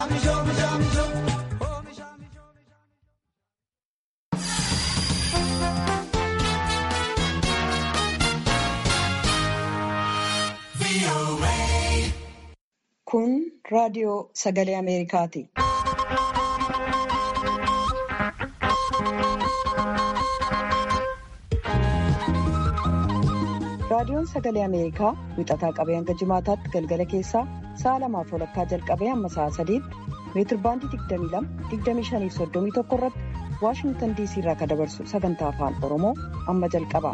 Kun raadiyoo sagalee Ameerikaati. Raadiyoon sagalee Ameerikaa wixataa qabee hanga jimaataatti galgala keessaa sa'a lamaaf walakkaa jalqabee hamma sa'a sadiitti meetirbaandii 22-25-31 irratti Waashingtan DC irraa kan dabarsu sagantaa afaan Oromoo amma jalqaba.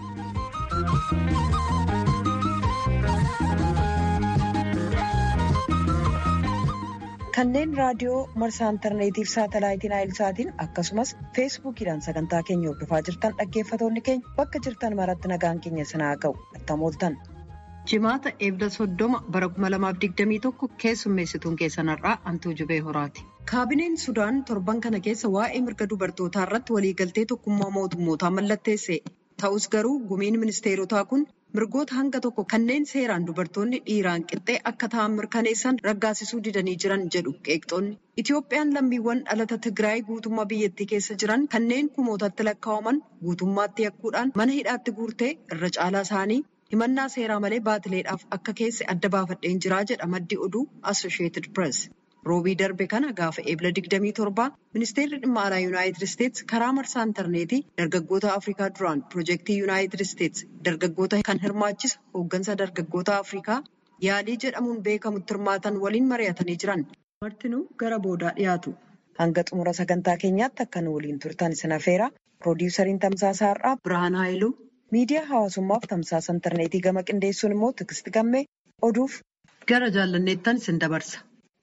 Kanneen raadiyoo marsaa intarneetiif saatalaayitiin aayilsaatiin akkasumas feesbuukiidhaan sagantaa keenya hordofaa jirtan dhaggeeffatoonni keenya bakka jirtan maratti nagaan keenya sinaa ga'u attam ooltan. Jimaata eebda soddoma bara 2021 keessummeessituun keessanarraa Antuu Jubee Horaati. Kaabineen Sudaan torban kana keessa waa'ee mirga dubartootaa irratti waliigaltee tokkummaa mootummootaa mallatteesse. Ta'us garuu gumiin ministeerotaa kun mirgoota hanga tokko kanneen seeraan dubartoonni dhiiraan qixxee akka ta'an mirkaneessan raggaasisuu didanii jiran jedhu qeeqxoonni. Itoophiyaan lammiiwwan dhalata Tigraay guutummaa biyyattii keessa jiran kanneen kumootatti lakkaa'aman guutummaatti yakkuudhaan mana hidhaatti guurtee irra caalaa isaanii himannaa seeraa malee baatileedhaaf akka keesse adda baafadheen jiraa jedha maddi oduu Associated Press. Roobii darbe kana gaafa eebla 27 ministeerri dhimma alaa yuunaayitid isteetsi karaa marsaa intarneetii dargaggoota afrikaa duraan piroojeektii yuunaayitid isteetsi dargaggoota kan hirmaachisa hooggansa dargaggoota afrikaa yaalii jedhamuun beekamutti hirmaatan waliin mari'atanii jiran. Martinuu gara boodaa dhiyaatu. Hanga xumura sagantaa keenyaatti akka nu waliin turtan isin affeera. Piroodiwusariin Tamsaasaa Har'aa Birhaan Haayiluu miidiyaa hawaasummaaf tamsaasa intarneetii gama qindeessuun immoo Tigisti Gammee oduuf gara jaallanneettan isin dabarsa.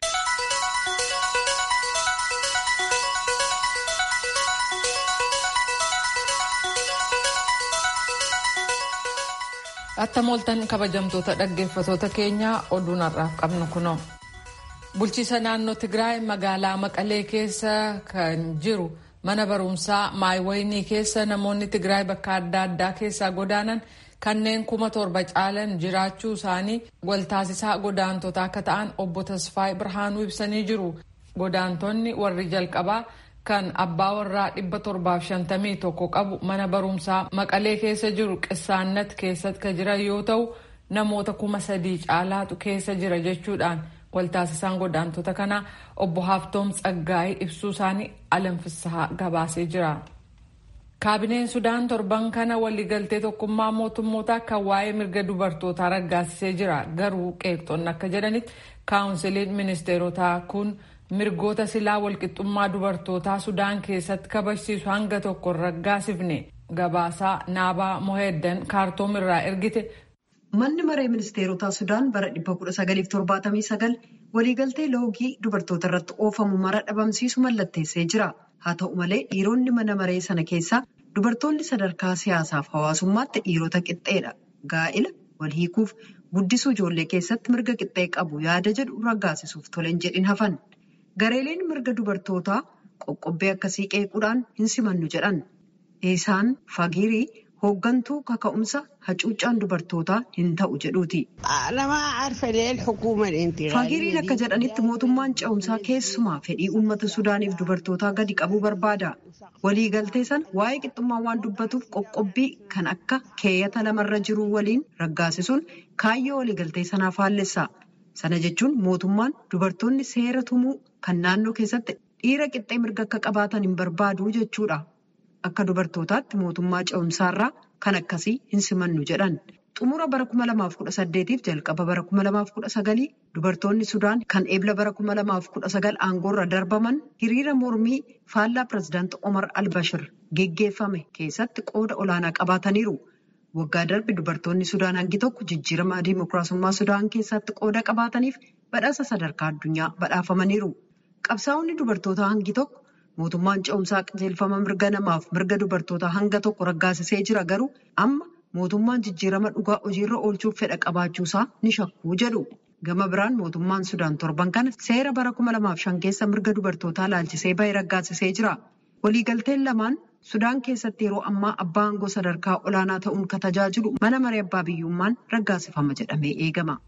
Attam ooltan kabajamtoota dhaggeeffatoota keenyaa oduun har'aaf qabnu kunoo. Bulchiisa naannoo Tigraay magaalaa Maqalee keessa kan jiru mana barumsaa Maayiwayinii keessa namoonni Tigraay bakka adda addaa keessaa godaanan kanneen kuma torba caalan jiraachuu isaanii waltaasisaa godaantota akka ta'an obbo Tasfaayii Birhaanuu ibsanii jiru. Godaantonni warri jalqabaa kan abbaa warraa dhibba torbaaf shantamii tokko qabu mana barumsaa maqalee keessa jiru qissaannat keessatti kan jiran yoo ta'u namoota kuma sadii caalaatu keessa jira jechuudhaan waltaasisaan godaantota kanaa obbo Haaftoom Tsaggaayee ibsuu isaanii alanfisaa gabaasee jira. Kaabineen Sudaan torban kana waliigaltee tokkummaa mootummootaa kan waa'ee mirga dubartootaa raggaasisee jira. Garuu qeeqxoonni akka jedhanitti kaawunsiliin ministeerotaa kun mirgoota silaa walqixxummaa dubartootaa sudaan keessatti kabachiisu hanga tokko raggaasifne gabaasaa naabaa moheeddan kaartoom irraa ergite. Manni maree ministeerotaa sudaan bara 1979 waliigaltee loogii dubartoota irratti oofamu mara dhabamsiisu mallatteessee jira. Haa ta'u malee dhiironni mana maree sana keessaa dubartoonni sadarkaa siyaasaaf hawaasummaatti dhiirota qixxeedha. Gaa'ila wal hiikuuf guddisuu ijoollee keessatti mirga qixxee qabu yaada jedhu raggaasisuuf toleen jedhin hafan. Gareeleen mirga dubartootaa qoqqobbee akkasii qeequudhaan hin simannu jedhan. Isaan fagirii hooggantuu kaka'umsa hacuuccaan dubartootaa hin ta'u jedhuuti. Fagiriin akka jedhanitti mootummaan ce'umsaa keessumaa fedhii uummata Sudaaniif dubartootaa gadi qabuu barbaada. Waliigaltee sana waa'ee qixxummaa waan dubbatuuf qoqqobbii kan akka keeyyata lamarra jiru waliin raggaasisuun kaayyoo waliigaltee sanaaf faallessa. Sana jechuun mootummaan dubartoonni seera tumuu kan naannoo keessatti dhiira qixxee mirga akka qabaatan hin barbaadu jechuudha. Akka dubartootaatti mootummaa ce'umsaarraa kan akkasii hin simannu jedhan. Xumura bara 2018f jalqaba bara 2019 dubartoonni Sudaan kan eebla bara 2019 aangoorra darbaman hiriira mormii faallaa pirezidaantii Omar Albashir geggeeffame keessatti qooda olaanaa qabaataniiru. Waggaa darbe dubartoonni Sudaan hangi tokko jijjiirama dimookiraasummaa Sudaan keessatti qooda qabaataniif badhaasa sadarkaa addunyaa badhaafamaniiru. Qabsaa'onni dubartootaa hangi tokko mootummaan ce'umsaa qajeelfama mirga namaaf mirga dubartootaa hanga tokko raggaasisee jira garuu amma mootummaan jijjiirama dhugaa hojiirra oolchuuf fedha qabaachuusaa ni shakkuu jedhu. Gama biraan mootummaan Sudaan torban kana seera bara 2005 keessa mirga dubartootaa laalchisee bahe raggaasisee jira. Waliigalteen lamaan Sudaan keessatti yeroo ammaa abbaa aangoo sadarkaa olaanaa ta'uun kan tajaajilu mana maree abbaa biyyummaan raggaasifama jedhamee eegama.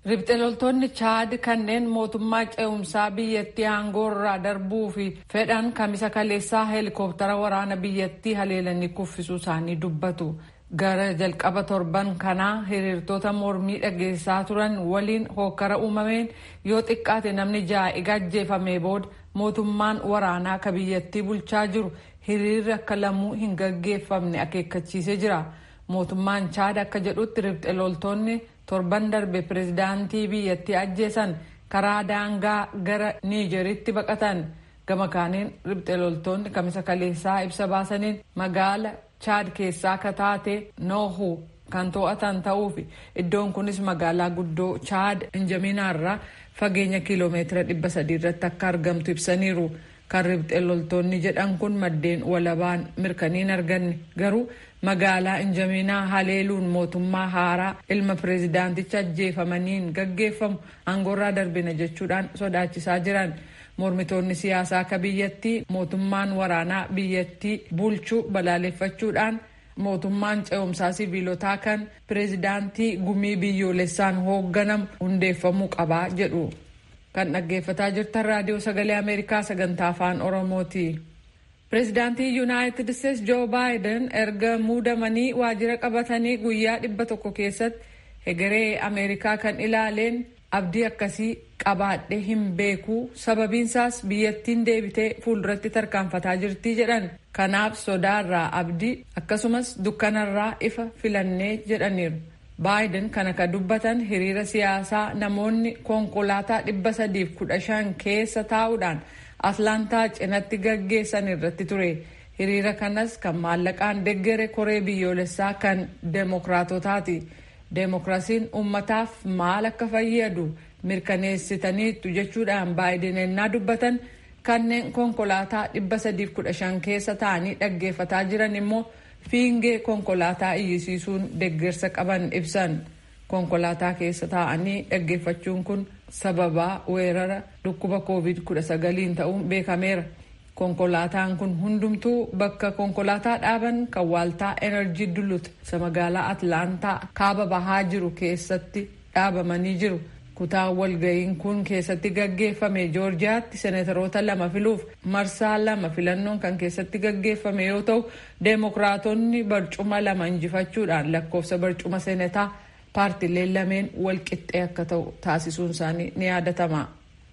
Ribxe loltoonni Chaad kanneen mootummaa ce'umsaa biyyattii aangoo irraa darbuu fi fedhan kamisa kaleessaa heelikooptara waraana biyyattii haleelanii kuffisuu isaanii dubbatu. Gara jalqaba torban kanaa hiriirtota mormii dhageessaa turan waliin hokkara uumameen yoo xiqqaate namni ja'a ajjeefamee booda mootummaan waraanaa ka biyyattii bulchaa jiru hiriirri akka lamuu hin gaggeeffamne akeekkachiisee jira. Mootummaan Chaad akka jedhutti ribxe loltoonni torban darbe pirezidaantii biyyattii ajjeesan karaa daangaa gara niijeritti baqatan gama kaaniin ribxe loltoonni kamisa kaleessaa ibsa baasaniin magaala chaad keessaa akka taate noohu kan to'atan ta'uufi iddoon kunis magaalaa guddoo chaad injaminaarraa fageenya kiiloomeetira dhibba sadii irratti akka argamtu ibsaniiru kan ribxe loltoonni jedhan kun maddeen walabaan mirkaniin arganne garuu magaalaa injaminaa haleeluun mootummaa haaraa ilma pireezidaanticha ajjeefamaniin gaggeeffamu aangoorraa darbina jechuudhaan sodaachisaa jiran mormitoonni siyaasaa akka biyyattii mootummaan waraanaa biyyattii bulchuu balaaleffachuudhaan mootummaan ce'umsaa siviilotaa kan pireezidaantii gumii biyyoolessaan hoogganamu hundeeffamuu qabaa jedhu kan dhaggeeffataa jirtan raadiyoo sagalee ameerikaa sagantaa afaan oromooti. pireezidaantii yuunaayitid isteetsi joo baayiden erga muudamanii waajjira qabatanii guyyaa dhibba tokko keessatti hegeree ameerikaa kan ilaaleen abdii akkasii qabaadhe hin beekuu sababiinsaas biyyattiin deebitee fuulduratti tarkaanfataa jirtii jedhan kanaaf sodaarraa abdii akkasumas dukkanarraa ifa filannee jedhaniiru baayiden kana ka dubbatan hiriira siyaasaa namoonni konkolaataa dhibba sadiif kudha shan keessa taa'uudhaan atlaantaa cinatti gaggeessan irratti ture hiriira kanas kan maallaqaan deggere koree biyyoolessaa kan deemokraatotaati deemokiraasiin ummataaf maal akka fayyadu mirkaneessitaniitu jechuudhaan baayiden ennaa dubbatan kanneen konkolaataa dhibba sadiif kudha shan keessa ta'anii dhaggeeffataa jiran immoo fiingee konkolaataa iyyisiisuun deggersa qaban ibsan konkolaataa keessa taa'anii dhaggeeffachuun kun sababaa weerara dhukkuba covid 19 ta'uun beekameera konkolaataan kun hundumtuu bakka konkolaataa dhaaban kan waaltaa enerjii dulut isa magaalaa atlaantaa kaaba bahaa jiru keessatti dhaabamanii jiru kutaa walga'iin kun keessatti gaggeeffame joorjiyaatti seenataroota lama filuuf marsaa lama filannoon kan keessatti gaggeeffame yoo ta'u deemokiraatonni barcuma lama injifachuudhaan lakkoofsa barcuma seenataa paartileen lameen walqixxee akka ta'u taasisuun isaanii ni yaadatama.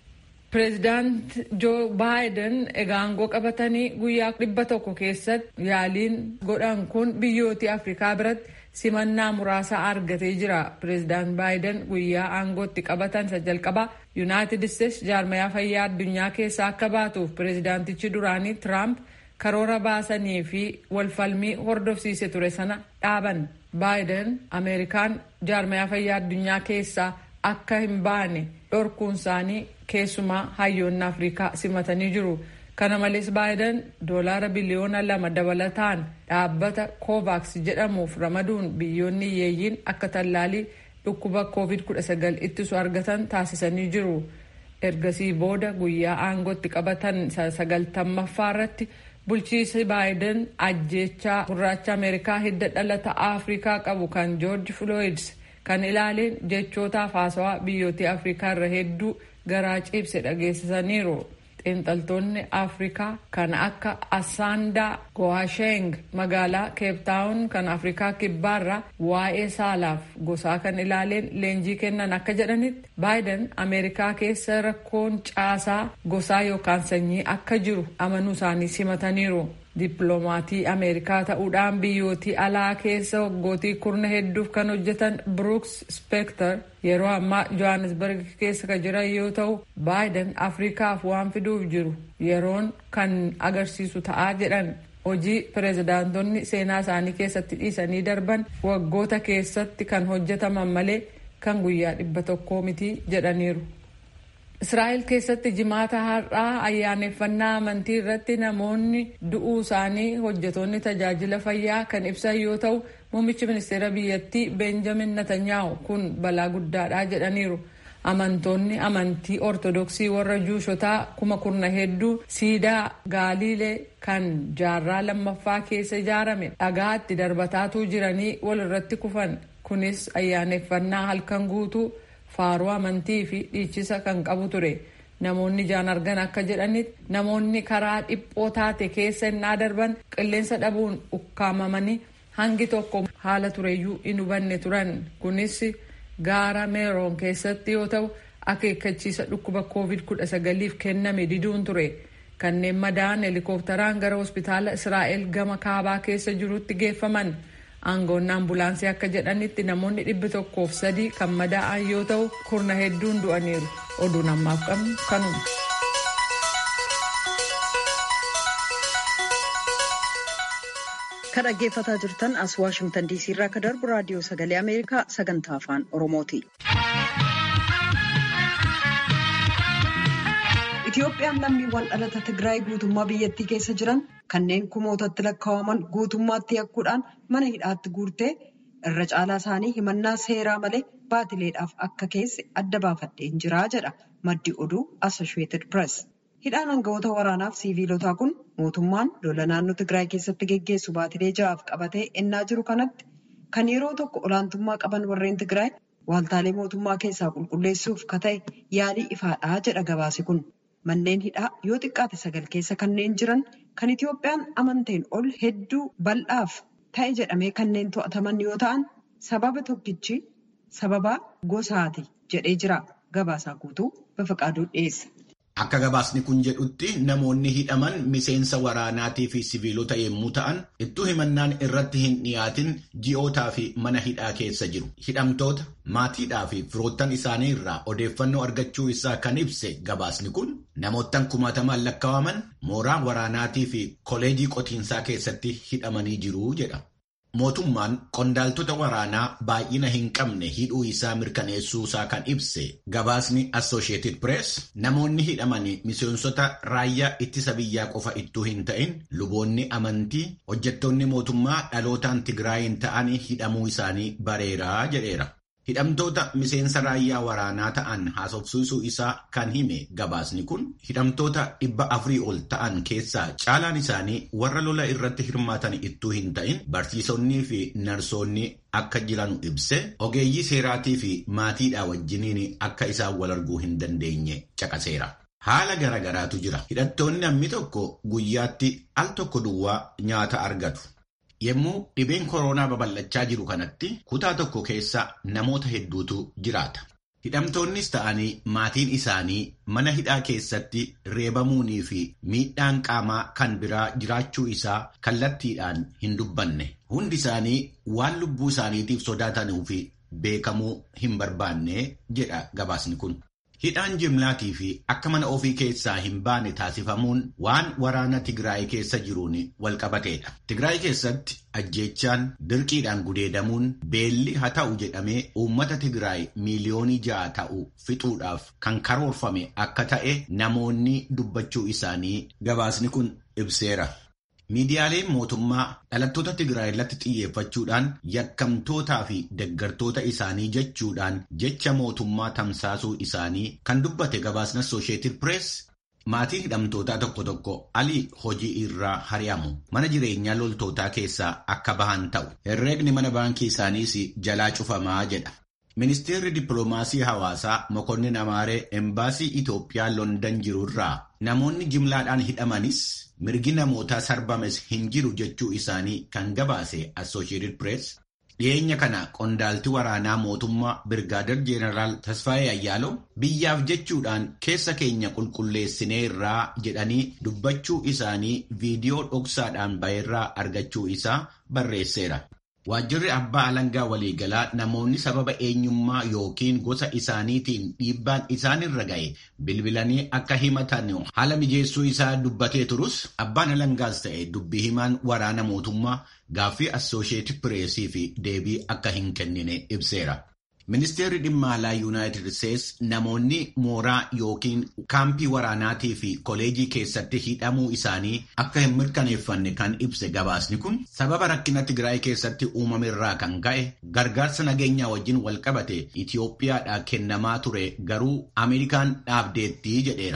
Pireezidaant Joo Baayiden egaa aangoo qabatanii guyyaa dhibba tokko keessatti yaaliin godhan kun biyyoota Afrikaa biratti simannaa muraasa argatee jira. Pireezidaant Baayiden guyyaa aangootti qabatan isa jalqabaa Yuunaayitid Isteetsi jaarmayaa fayyaa addunyaa keessaa akka baatuuf pireezidaantichi duraanii Tiraamp karoora baasanii fi walfalmii hordofsiise ture sana dhaaban. Baayiden Ameerikaan jaarmayaa fayyaa addunyaa keessaa akka hin baane dhorkuun isaanii keessumaa hayyoonni Afrikaa simatanii jiru. Kana malees Baayiden doolaara biliyoona lama dabalataan dhaabbata Kovaaks jedhamuuf ramaduun biyyoonni hiyyeeyyiin akka tallaalii dhukkuba COVID-19 ittisu argatan taasisanii jiru. Ergasii booda guyyaa aangootti qabatan sagaltammaffaa irratti bulchiisi baayiden ajjeechaa gurraacha ameerikaa hidda dhalata afrikaa qabu kan joorji flooyids kan ilaaleen jechootaaf haasawaa biyyoota afrikaa irra hedduu garaa ciibse dhageessisaniiru xiinxaltoonni afrikaa kan akka asaandaa gowaasheng magaalaa keeptaawun kan afrikaa kibbaarraa waa'ee saalaaf gosaa kan ilaaleen leenjii kennan akka jedhanitti baayiden ameerikaa keessa rakkoon caasaa gosaa yookaan sanyii akka jiru amanuu isaanii simataniiru. dippiloomatii ameerikaa ta'uudhaan biyyootii alaa keessa waggootii kurna hedduuf kan hojjetan bruks spekter yeroo ammaa johannesburg keessa kan jiran yoo ta'u baayiden afrikaaf waan fiduuf jiru yeroon kan agarsiisu ta'aa jedhan hojii pireezidaantonni seenaa isaanii keessatti dhiisanii darban waggoota keessatti kan hojjetaman malee kan guyyaa dhibba tokkoo miti jedhaniiru. Israa'el keessatti jimaata har'aa ayyaaneffannaa amantii irratti namoonni du'uu isaanii hojjetoonni tajaajila fayyaa kan ibsan yoo ta'u muummichi ministeera biyyattii Beenjamin Netanyaahu kun balaa guddaadha jedhaniiru. Amantoonni amantii ortodoksii warra juushotaa kuma kurna hedduu siidaa gaaliilee kan jaarraa lammaffaa keessa ijaarame dhagaatti darbataatu jiranii wal irratti kufan kunis ayyaaneffannaa halkan guutuu faaruu amantii fi dhiichisa kan qabu ture. Namoonni ijaan argan akka jedhanitti namoonni karaa dhiphoo taate keessa innaa darban qilleensa dhabuun ukkaamamanii hangi tokko haala tureyyuu hin hubanne turan. Kunis gaara meeroon keessatti yoo ta'u akeekkachiisa dhukkuba covid-19f kenname diduun ture. Kanneen madaa'an helikopteraan gara hospitaala Israa'el gama kaabaa keessa jirutti geeffaman. Aangoonni ambulaansii akka jedhanitti namoonni dhibbi tokkoof sadii kan madaa'an yoo ta'u kurna hedduun du'aniiru. Oduun ammaaf qabnu kanuma. Kan dhaggeeffataa jirtan as Waashimtan Diisii irraa akka darbu raadiyoo sagalee Ameerikaa sagantaa afaan Oromooti. Itoophiyaan lammiiwwan dhalata Tigraay guutummaa biyyattii keessa jiran kanneen kumootatti lakkaa'aman guutummaatti yakkuudhaan mana hidhaatti guurtee irra caalaa isaanii himannaa seeraa malee baatileedhaaf akka keesse adda baafadheen jiraa jedha maddi oduu Associated Press. Hidhaan aangawoota waraanaaf siiviilotaa kun mootummaan lola naannoo Tigraay keessatti geggeessu baatilee ja'aaf qabatee ennaa jiru kanatti kan yeroo tokko olaantummaa qaban warreen Tigraay waaltaalee mootummaa keessaa qulqulleessuuf ka ta'e yaalii ifaadhaa jedha gabaasi kun. Manneen hidhaa yoo xiqqaate sagal keessa kanneen jiran kan Itoophiyaan amanteen ol hedduu bal'aaf ta'e jedhamee kanneen to'ataman yoo ta'an sababa tokkichi sababa gosaati jedhee jira. Gabaasaa guutuu Bafaqaaduu dhiyeessa. Akka gabaasni kun jedhutti namoonni hidhaman miseensa waraanaatii fi siviilota yommuu ta'an ittuu himannaan irratti hin dhiyaatin ji'ootaa fi mana hidhaa keessa jiru. Hidhamtoota maatiidhaa fi firoottan isaanii irraa odeeffannoo argachuu isaa kan ibse gabaasni kun namoottan kumaatamaan lakkaa'aman mooraa waraanaatii fi koleejii qotiinsaa keessatti hidhamanii jiru jedha. Mootummaan qondaaltota waraanaa baay'ina hin qabne hidhuu isaa mirkaneessuu isaa kan ibse gabaasni Associated Press namoonni hidhamanii miseensota raayyaa ittisa biyyaa qofa ittuu hin ta'in luboonni amantii hojjettoonni mootummaa dhalootaan Tigraayin ta'anii hidhamuu isaanii bareeraa jedheera. Hidhamtoota miseensa raayyaa waraanaa ta'an haasofsiisuu isaa kan hime gabaasni kun hidhamtoota dhibba afurii ol ta'an keessaa caalaan isaanii warra lola irratti hirmaatan ittuu hin ta'in barsiisonnii fi narsoonni akka jiran ibse ogeeyyii seeraatii fi maatiidhaa wajjiniin akka isaan wal arguu hin dandeenye caqaseera. Haala garagaraatu jira. Hidhattoonni namni tokko guyyaatti al tokko duwwaa nyaata argatu. Yommuu dhibeen koronaa babal'achaa jiru kanatti kutaa tokko keessa namoota hedduutu jiraata. Hidhamtoonnis ta'anii maatiin isaanii mana hidhaa keessatti reebamuunii fi miidhaan qaamaa kan biraa jiraachuu isaa kallattiidhaan hin dubbanne. Hundi isaanii waan lubbuu isaaniitiif sodaatanuu fi beekamuu hin barbaanne jedha gabaasni kun. Hidhaan jimlaatii fi akka mana ofii keessaa hin baane taasifamuun waan waraana Tigraay keessa jiruun walqabateedha. Tigraay keessatti ajjeechaan dirqiidhaan gudeedamuun beelli haa ta'u jedhamee uummata Tigraay miiliyoonii ja'a ta'u fixuudhaaf kan karoorfame akka ta'e namoonni dubbachuu isaanii gabaasni kun ibseera. Miidiyaaleen mootummaa dhalattoota Tigraay irratti xiyyeeffachuudhaan yakkamtootaa fi deggartoota isaanii jechuudhaan jecha mootummaa tamsaasuu isaanii kan dubbate gabaasni Associated Press maatiin hidhamtootaa tokko tokko alii hojii irraa hari'amu mana jireenyaa loltootaa keessaa akka bahan ta'u herreegni mana baankii isaaniis jalaa cufamaa jedha. Ministeerri dippiloomaasii hawaasaa Mokonnin Amaaree embaasii Itoophiyaa London jirurraa namoonni jimlaadhaan hidhamanis mirgi namootaa sarbames hin jiru jechuu isaanii kan gabaase Associated Press dhiyeenya kana qondaalti waraanaa mootummaa Birgaadir Jeenaraal Tasfaayee Ayyaalo biyyaaf jechuudhaan keessa keenya qulqulleessineerraa jedhanii dubbachuu isaanii viidiyoo dhoksaadhaan baheerraa argachuu isaa barreesseera. Waajjirri abbaa alangaa waliigalaa namoonni sababa eenyummaa yookiin gosa isaaniitiin dhiibbaan isaanirra ga'e bilbilanii akka himatan haala mijeessuu isaa dubbatee turus abbaan alangaas ta'e dubbii himaan waraana mootummaa gaaffii Associated Pressii fi deebii akka hin kennine ibseera. Ministeerri dhimma alaa Yuunaayitid Steets namoonni mooraa yookiin kaampii waraanaatii fi koleejii keessatti hidhamuu isaanii akka hin mirkaneeffanne kan ibse gabaasni kun sababa rakkina Tigraay keessatti uumame irraa kan ka'e gargaarsa nageenyaa wajjin walqabate Itoophiyaadhaa kennamaa ture garuu Ameerikaan dhaabdeettii jedheera.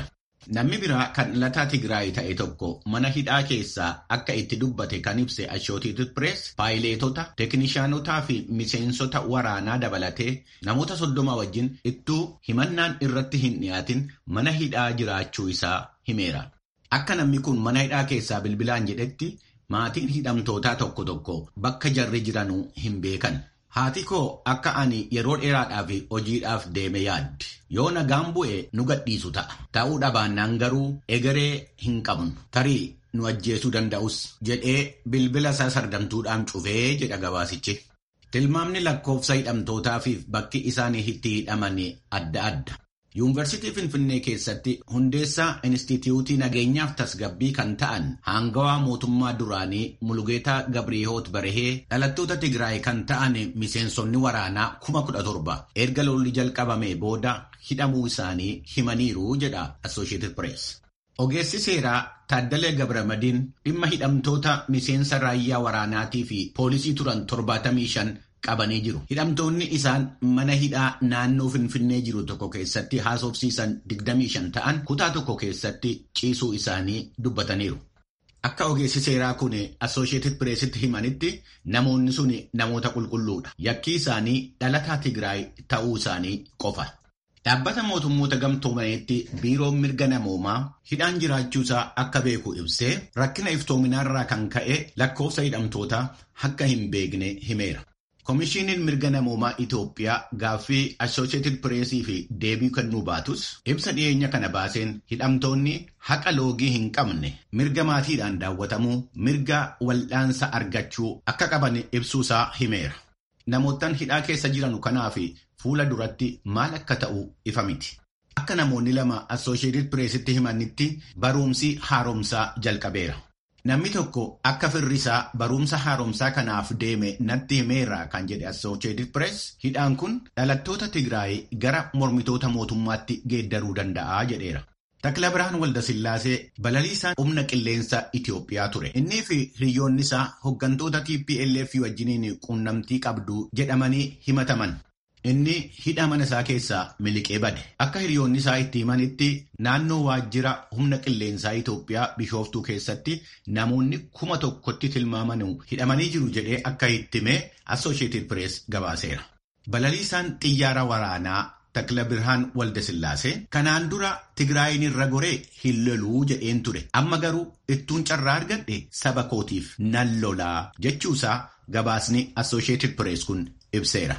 Namni biraa kan dhalataa Tigraay ta'e tokko mana hidhaa keessaa akka itti dubbate kan ibse Associated Press paayileetota, teeknishaanotaa fi miseensota waraanaa dabalatee namoota soddoma wajjin ittuu himannaan irratti hin dhiyaatin mana hidhaa jiraachuu isaa himeera. Akka namni kun mana hidhaa keessaa bilbilaan jedhetti maatiin hidhamtootaa tokko tokko bakka jarri jiranuu hin beekan. Haati koo akka ani yeroo dheeraadhaaf hojiidhaaf deeme yaaddi. Yoo nagaan bu'e nu gadhiisu ta'a. Ta'uu dhabaannaan garuu egeree hin qabnu. Tarii nu ajjeesuu danda'us jedhee bilbila isaa sardamtuudhaan cufee jedha gabaasichi. Tilmaamni lakkoofsa hidhamtootaa fi bakki isaan itti hidhaman adda adda. Yuunivarsiitii Finfinnee keessatti hundeessaa Inistituutii Nageenyaaf Tasgabbii kan ta'an hangawaa mootummaa duraanii Mulugeetaa Gabriihoot Barehee dhalattoota Tigraay kan ta'an miseensonni waraanaa kuma kudha torba erga lolli jalqabame booda hidhamuu isaanii himaniiru jedha Associated Press. Ogeessi seeraa Taaddalee Gabramadiin dhimma hidhamtoota miseensa raayyaa waraanaatii fi poolisii turan 75 qabanii jiru. Hidhamtoonni isaan mana hidhaa naannoo Finfinnee jiru tokko keessatti haasofsiisan 25 ta'an kutaa tokko keessatti ciisuu isaanii dubbataniiru. Akka ogeessi seeraa kun Associated Pressitti himanitti namoonni sun namoota qulqulluudha. Yakki isaanii dhalataa Tigraay ta'uu isaanii qofa. Dhaabbata mootummoota gamtoomaneetti biiroon mirga namoomaa hidhaan jiraachuusaa akka beeku ibsee rakkina iftoominaarraa kan ka'e lakkoofsa hidhamtootaa akka hin beekne himeera. Komishiiniin mirga namoomaa Itoophiyaa gaaffii Associated Pressii fi deebii kennuu baatus ibsa dhiyeenya kana baaseen hidhamtoonni haqa loogii hin qabne mirga maatiidhaan daawwatamuu mirga wal'aansa argachuu akka qaban ibsuusaa himeera. Namoottan hidhaa keessa jiran kanaaf fuula duratti maal akka ta'u ifa miti. Akka namoonni lama Associated Pressitti himanitti barumsi haaromsaa jalqabeera. Namni tokko akka firrisaa barumsa haaromsaa kanaaf deeme natti himeera kan jedhe Associated Press hidhaan kun dhalattoota Tigraay gara mormitoota mootummaatti geeddaruu danda'a jedheera. Takla Birhaan Waldasillaasee balaliisaan humna qilleensa Itoophiyaa ture. Innii fi hiriyoonni isaa hooggantoota TPLF wajjiniin quunnamtii qabdu jedhamanii himataman. Inni hidha mana isaa keessaa miliqee bade. Akka hiriyoonni isaa itti himanitti naannoo waajjira humna qilleensaa Itoophiyaa bishooftuu keessatti namoonni kuma tokkotti tilmaamanu hidhamanii jiru jedhee akka itti hime Associated Press gabaaseera. Balaliisaan xiyyaara waraanaa Takla Birhaan Waldasillaasee kanaan dura Tigraayin irra goree hin loluu jedheen ture. Amma garuu ittuun carraa argadhe saba kootiif nan lolaa jechuusaa gabaasni Associated Press kun ibseera.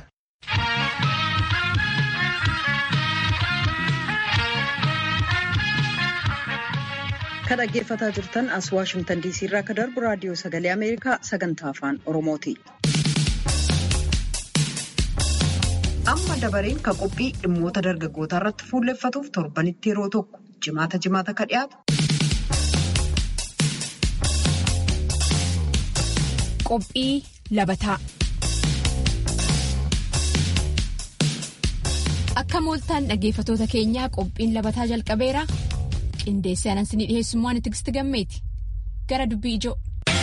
Kan dhaggeeffataa jirtan as Waashimtan diisii irraa kan darbu raadiyoo sagalee Ameerikaa sagantaa afaan Oromooti. Amma dabareen kan qophii dhimmoota dargaggootaa irratti fuulleffatuuf torbanitti yeroo tokko jimaata jimaata ka dhiyaatu. Qophii labataa. Akka mooltaan dhaggeeffatoota keenyaa qophiin labataa jalqabeera. Qindeessee anansinii dhiheessummaan itti gammeeti. Gara dubbii ijoo.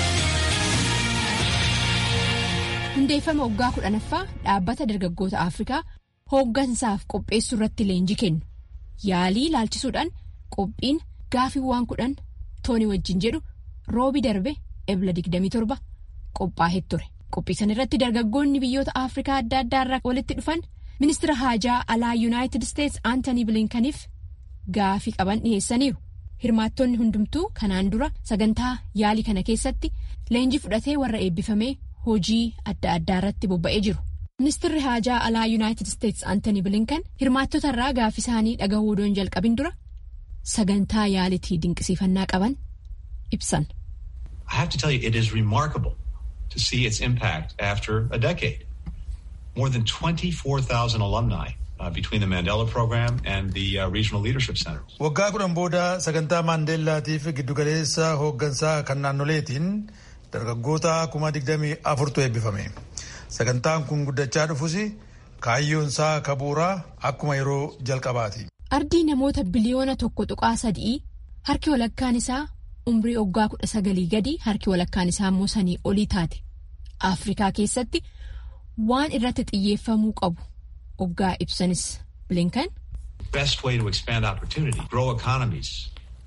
Hundeeffama waggaa kudhanaffaa dhaabbata dargaggoota Afrikaa hooggansaaf qopheessuu irratti leenjii kennu. Yaalii ilaalchisuudhaan qophiin gaafiiwwan kudhan tooni wajjin jedhu roobi darbe ebla 27 qophaa'ee ture. Qophii sana irratti dargaggoonni biyyoota Afrikaa adda addaa irraa walitti dhufan ministeera haajaa alaa Yuunaayitid Isteets Aantanii Bilinkaniif gaafii qaban dhiheessaniiru. Hirmaattonni hundumtuu kanaan dura sagantaa yaalii kana keessatti leenjii fudhatee warra eebbifamee hojii adda addaa irratti bobba'ee jiru. Ministeerri haajaa alaa Yuunaayitid Isteets Aantanii Bilinkan hirmaattota irraa gaafii isaanii dhagahuu odoon jalqabin dura sagantaa yaalitii dinqisiifannaa qaban ibsan. I have to tell you, it is remarkable to see its impact after a decade. More than 24,000 alumni uh, between the Mandela Program and the uh, Regional Leadership Centers. Waggaa kudhan booda sagantaa Maandeellaatiif giddugaleessa hooggansaa kan naannoleetiin dargaggoota kuma digdamii afurtu eebbifame. Sagantaan kun guddachaa dhufus kaayyoonsaa kabuuraa akkuma yeroo jalqabaati. Ardii namoota biliyoona tokko tuqaa sadii harki walakkaan isaa umrii waggaa kudha sagalii gadi harki walakkaan isaa immoo sanii olii taate. Afrikaa keessatti waan irratti xiyyeeffamuu qabu waggaa ibsanis bilinkan. Best way to expand opportunity, grow economies,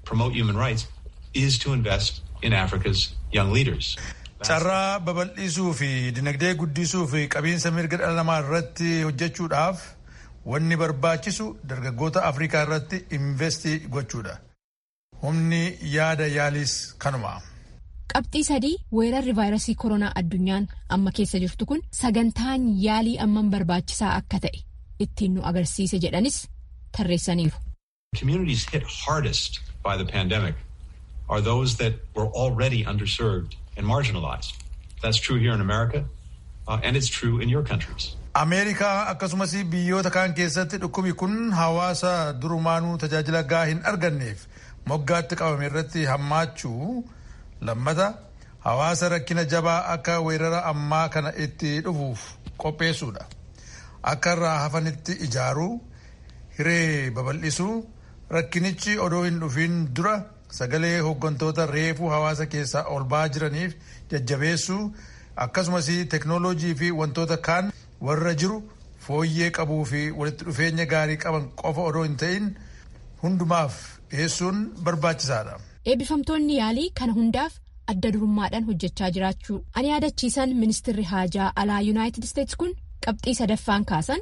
promote human rights is to invest in Africa's young leaders. Carraa babal'isuu fi dinagdee guddisuu fi qabiinsa mirga dhala namaa irratti hojjechuudhaaf wanni barbaachisu dargaggoota Afrikaa irratti investii gochuudha. Humni yaada yaaliis kanuma. Qabxii sadii weerarri vaayirasii koronaa addunyaan amma keessa jirtu kun sagantaan yaalii amman barbaachisaa akka ta'e ittiin nu agarsiise jedhanis tarreessaniiru. Communities hit hardest by the pandemic are those that were already underserved and marginalized. That's true here in America, uh, and it's true in your countries. Ameerikaa akkasumas biyyoota kaan keessatti dhukkubi kun hawaasa durumaanuu tajaajila gahaa hin arganneef moggaatti qabame irratti hammaachuu lammata hawaasa rakkina jabaa akka weerara ammaa kana itti dhufuuf qopheessuudha. Akka irraa hafanitti ijaaruu, hiree babal'isuu, rakkinichi odoo hin dhufin dura sagalee hooggantoota reefuu hawaasa keessaa ol ba'aa jiraniif jajjabeessuu akkasumas teknooloojii fi wantoota kaan warra jiru fooyyee qabuu fi walitti dhufeenya gaarii qaban qofa odoo hin ta'in hundumaaf dhiyeessuun barbaachisaadha. Eebbifamtoonni yaalii kana hundaaf adda durummaadhaan hojjechaa jiraachuu ani yaadachiisan ministirri haajaa alaa yuunaayitid isteetsi kun qabxii sadaffaan kaasan.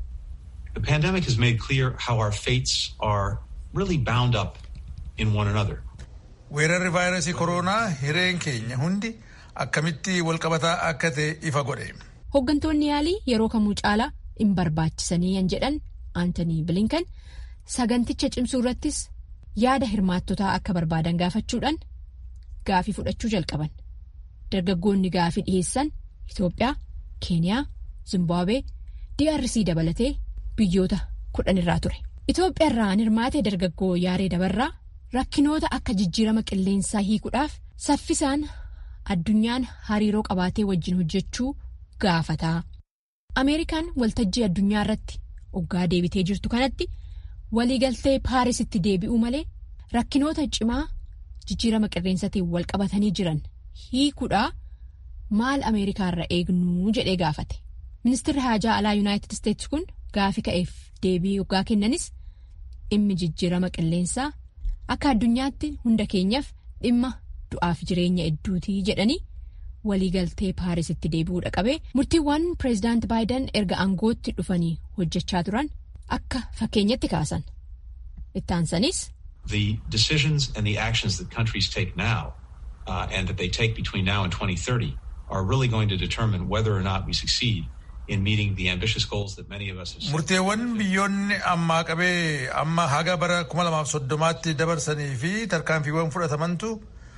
The pandemic has made clear how our fates are really bound up in one another. Weerarri vaayirasii koronaa hireen keenya hundi akkamitti walqabataa akka ta'e ifa godhe. Hooggantoonni yaalii yeroo kamuu caalaa hin barbaachisanii yan jedhan Aantanii Bilinkan saganticha cimsuu irrattis yaada hirmaattotaa akka barbaadan gaafachuudhaan gaafii fudhachuu jalqaban. Dargaggoonni gaafii dhiyeessan Itoophiyaa, Keeniyaa, Zimbaabuwee, DRC dabalatee biyyoota kudhan irraa ture. Itoophiyaa irraa hirmaate dargaggoo Yaaree Dabarraa rakkinoota akka jijjiirama qilleensaa hiikuudhaaf saffisaan addunyaan hariiroo qabaatee wajjin hojjechuu gaafataa. Ameerikaan waltajjii addunyaa irratti oggaa deebitee jirtu kanatti waliigaltee Paarisitti deebi'uu malee rakkinoota cimaa jijjiirama qilleensaatiin wal qabatanii jiran hiikuudhaa maal Ameerikaa irra eegnuu jedhee gaafate. Ministeerri haajaa alaa Yuunaayitid Isteetsi kun gaafii ka'eef deebii oggaa kennanis dhimmi jijjiirama qilleensaa akka addunyaatti hunda keenyaaf dhimma du'aaf jireenya hedduutii jedhanii. waliigaltee paarisitti deebi'uudha qabee murtiiwwan pireezidaant baayiden erga aangootti dhufanii hojjechaa turan akka fakkeenyatti kaasan ittaansanis. The decisions and the actions that countries take now uh, and that they take between now and 2030 are really going to determine whether or not we succeed in meeting the ambitious goals that many of us have set. Murteewwan biyyoonni ammaa qabee amma haga bara 2030tti dabarsanii fi tarkaanfiiwwan fudhatamantu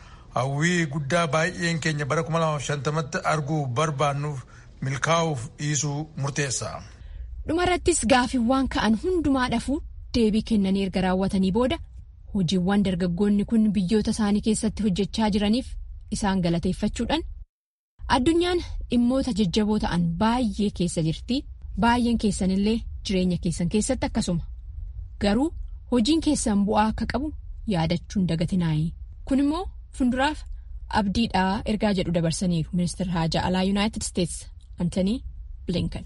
hawwii guddaa baay'een keenya bara 2050tti arguu barbaannuuf milkaa'uuf dhiisuu murteessa. Dhumarrattis gaafiiwwan ka'an hundumaa dhafuu deebii kennanii erga raawwatanii booda hojiiwwan dargaggoonni kun biyyoota isaanii keessatti hojjechaa jiraniif isaan galateeffachuudhaan addunyaan dhimmoota jajjaboo ta'an baay'ee keessa jirti baay'een keessanillee jireenya keessan keessatti akkasuma garuu hojiin keessan bu'aa akka qabu yaadachuun dagatinaayi kun immoo. Funduraaf abdiidhaa ergaa jedhu dabarsaniiru ministeerri haajaa alaa yuunaayitid isteetsi antanii bilinkan.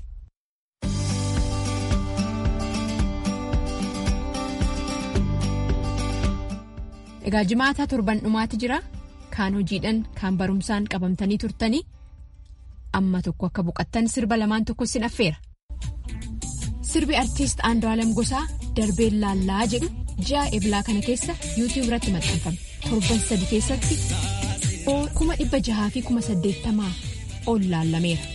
Egaa jimaataa torban dhumaati jira kaan hojiidhaan kaan barumsaan qabamtanii turtanii amma tokko akka boqattan sirba lamaan tokko sin affeera. Sirbi artiist Andu'aalem Gosaa darbeen laallaa jedhu ji'a eblaa kana keessa yuutiyuub irratti maxxanfame. torban sadi keessatti kuma dhibba jahaa fi kuma saddeettamaa ol laallameera.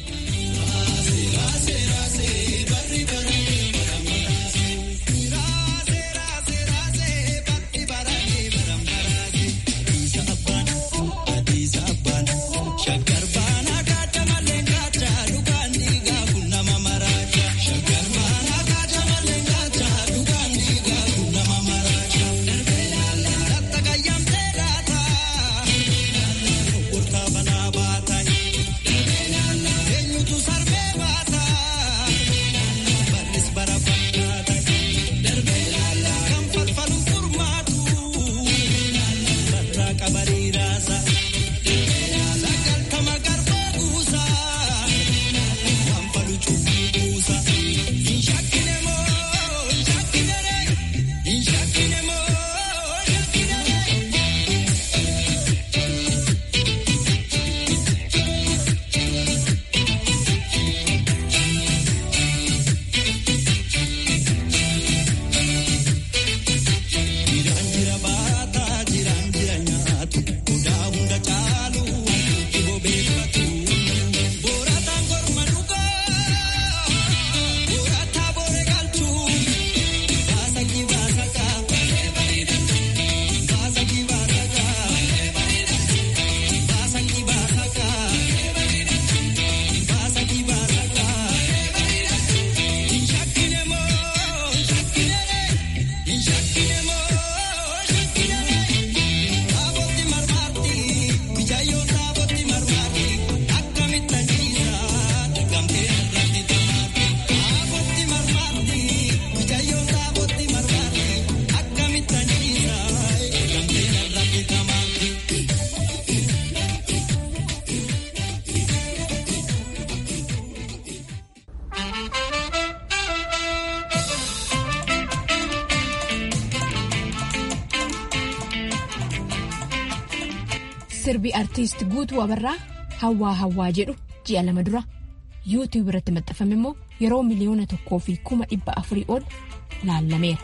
sirbi artiist guutuu abarraa hawwaa hawwaa jedhu ji'a lama dura yuutiyuub irratti maxxanfame immoo yeroo miliyoona tokkoo fi kuma dhibba afurii ol laallameera.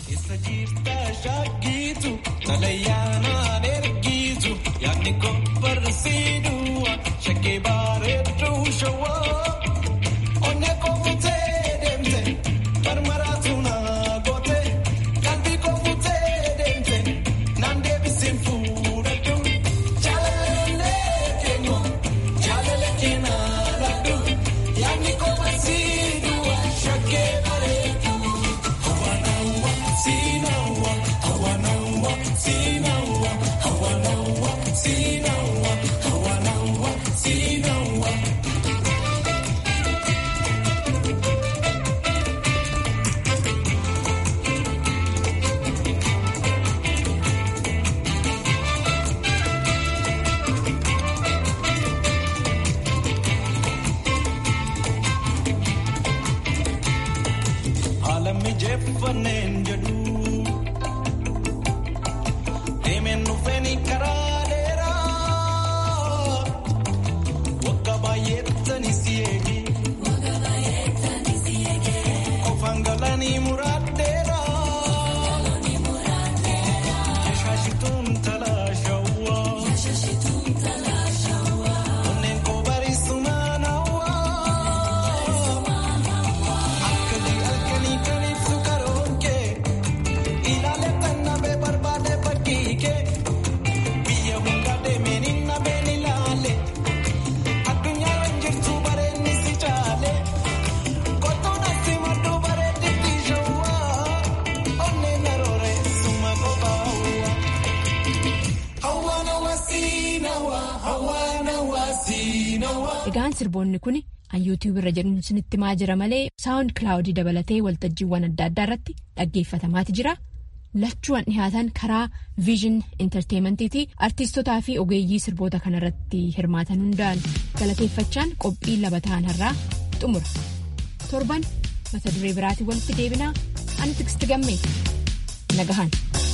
Egaan sirboonni kun an yuutiyuub irra jedhu isinitti maa jira malee saawund kilaawudii dabalatee waltajjiiwwan adda addaa irratti dhaggeeffatamaati jira. Lachuuwwan dhihaatan karaa viizhin intarteemantiiti artiistotaa fi ogeeyyii sirboota kanarratti hirmaatan hundaan galateeffachaan qophii laba ta'an irraa xumura. Torban mata duree biraatiin walitti deebinaa ani tiksti gammee nagahan.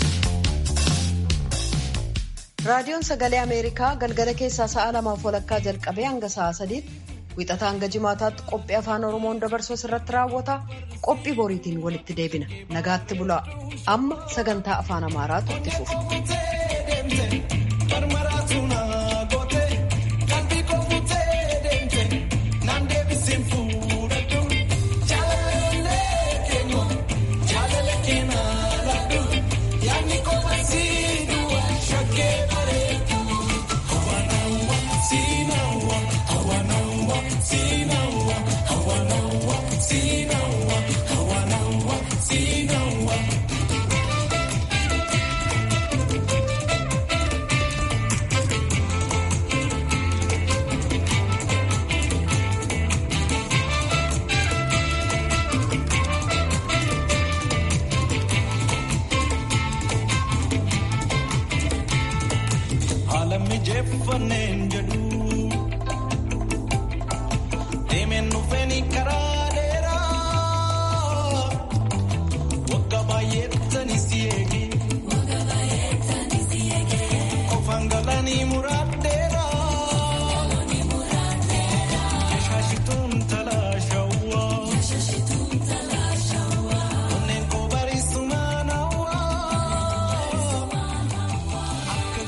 raadiyoon sagalee ameerikaa galgala keessaa sa'a lamaaf walakkaa jalqabee hanga sa'a sadiitti wixataa hanga jimaataatti qophii afaan oromoon dabarsuu irratti raawwata qophii boriitiin walitti deebina nagaatti bulaa amma sagantaa afaan amaaraatu itti fufa. Deemeen dhufeen karaa.